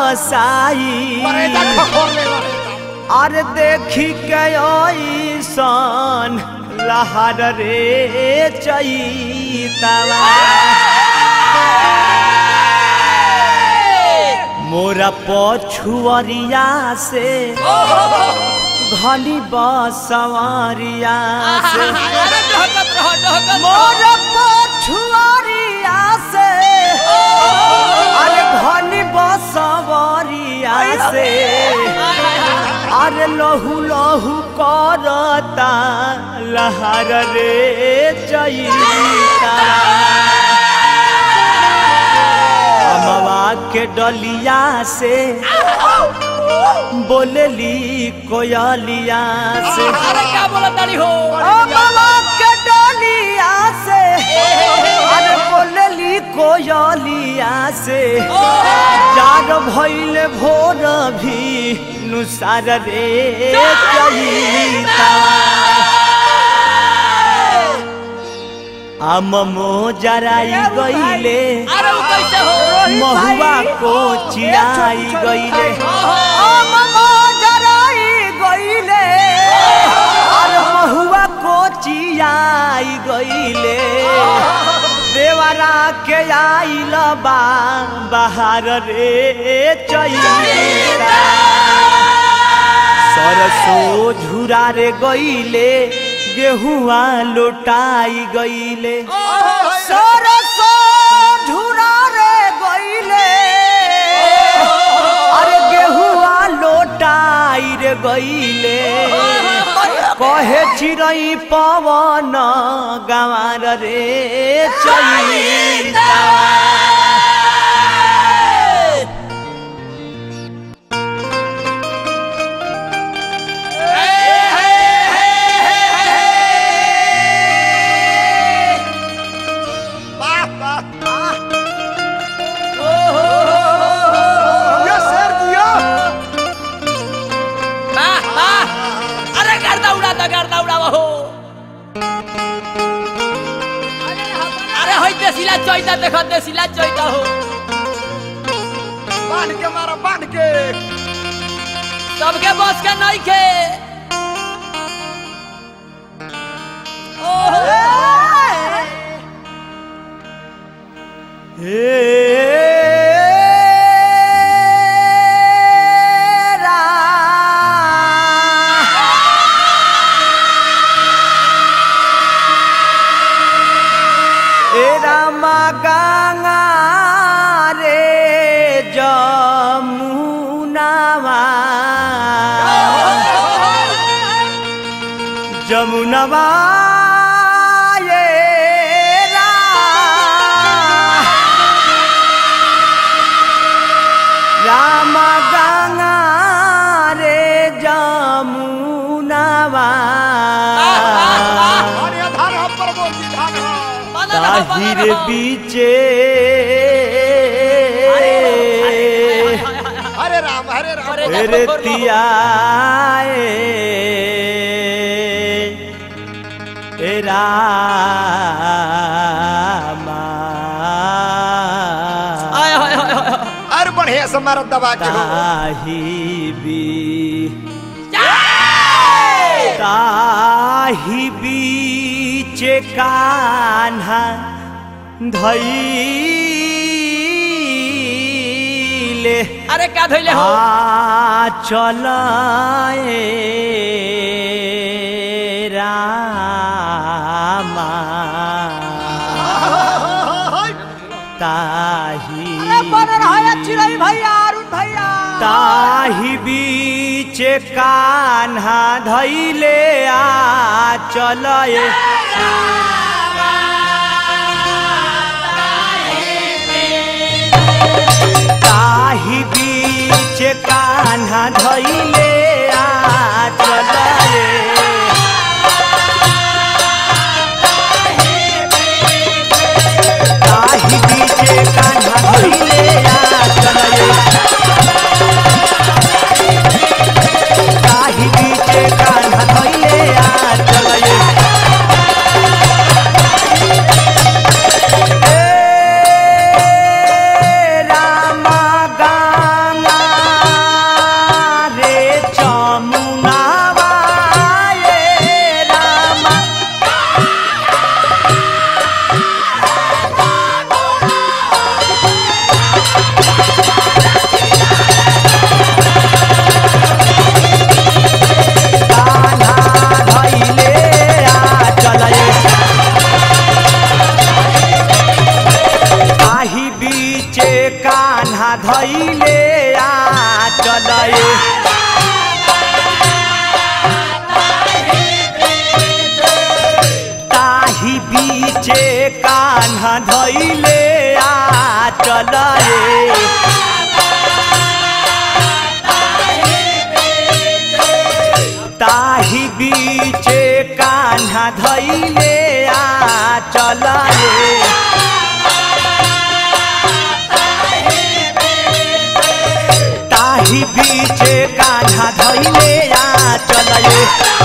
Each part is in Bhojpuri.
साई बरेदा खखोर ले बरेदा अरे देखी के ऐसन लहर रे चैतवा मोरा पछुअरिया से घनी बसवरिया से अरे डहकत रहो डहकत मोर पछुअरिया से अरे घनी बसवरिया से अरे लहू लहू करता लहर रे चैता अमवा के डलिया से बोलली कोयलिया से अरे क्या बोला तारी हो अमवा के डलिया से अरे बोलली कोयलिया से चार भैल भोर भी नुसार रे चैता आम मो जराई गईले अरे वो कैसे हो महुआ को चिराई गईले आम मो जराई गईले और महुआ को चिराई गईले देवरा के आइल बा बाहर रे चैता सरसो झुरा रे गईले गेहुआ लोटाई गईले सरसो झुरा रे गईले अरे गेहुआ लोटाई रे गईले कहे चिरई पवन गंवार रे चैता वाह वाह ये शेर दिया वाह वाह अरे गर्दा उड़ाता गर्दा उड़ावा हो अरे होई देसिला चोइता देखो देसिला चोइता हो बांध के मारा बांध के सबके बस के नहीं खे गंगा रे जमुनावा जमुनवा ये राम गंगा रे जमुनवा अरे धार हम पर बोल दी धार ताहिर बीचे हरे राम हरे राम अरे रे तियाए ए रामा आय हाय हाय हाय अरे बढ़िया से मारा दबा के हो ताही बी ताही बीचे कान्हा धैले अरे का धइले हो आ चलाए रामा ताही ताही बीच कान्हा धैले आ चलए ताही बीच कान्हा धैले आ चलए ताही बीच कान्हा धैले आ चलए ताही बीच कान्हा धैले आ चलए ए रामा गाना बीचे कान्हा धैले आ चलले ताही बीचे कान्हा धैले आ चलले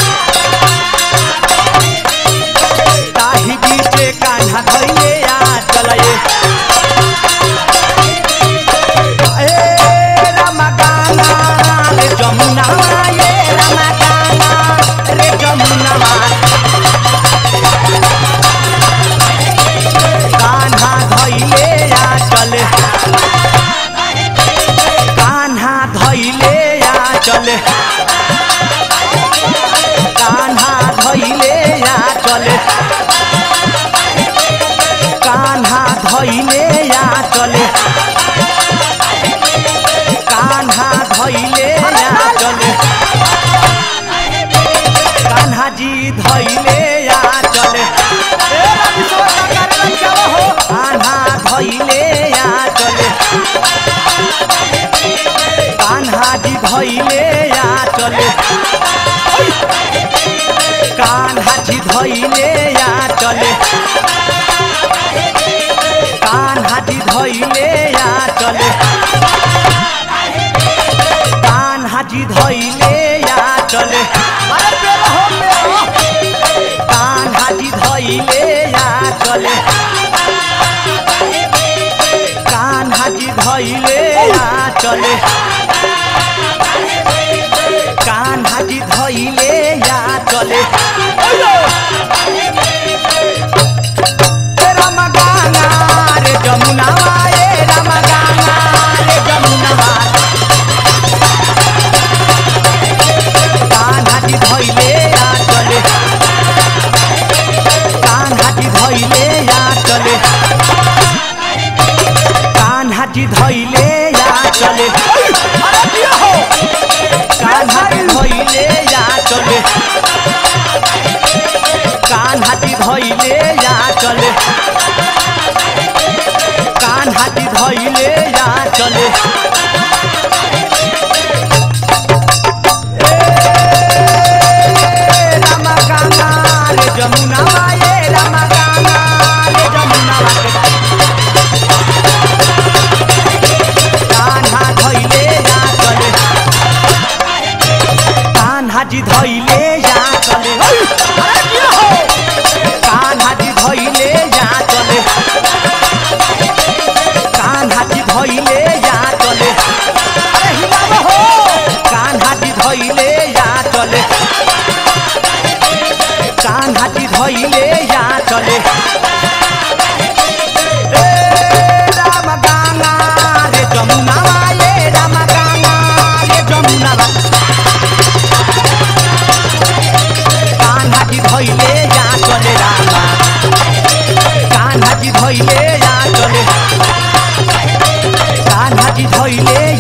ताही बीचे कान्हा धैले आ चलले ए रमगाना रे जमुना ये रमगाना रे जमुना कान्हा धैले आ चले कान्हा धैले आ चले कान्हा धैले आ चले कान्हा धैले आ चले कान्हा धैले आ चले कान्हा जी धैले आ चले कान्हा धैले आ चले कान्हा जी धैले आ चले कान्हा जी धैले आ चले कान्हा जी धैले आ चले कान्हा जी धैले आ चले कान्हा जी धैले आ चले कान्हा जी धैले आ चले कान्हा जी धैले आ चले ए रमगाना रे जमुनावा ए रमगाना रे जमुनावा कान्हा जी धैले आ चले कान्हा जी धैले आ चले कान्हा जी धैले आ चले कान्हा जी धैले आ चले कान्हा जी धैले आ चले कान्हा जी धैले आ चले ए रामा कान्हा रे जमुनावा ए रामा कान्हा रे जमुनावा कान्हा धैले आ चले कान्हा जी धैले आ चले कान्हा जी धैले आ चले कान्हा जी धैले आ चले कान्हा जी धैले आ चले कान्हा जी धैले आ चले ए राम गाना रे जमुनावा ए राम गाना रे जमुनावा कान्हा जी धैले आ चले रामा कान्हा जी धैले आ चले कान्हा जी धैले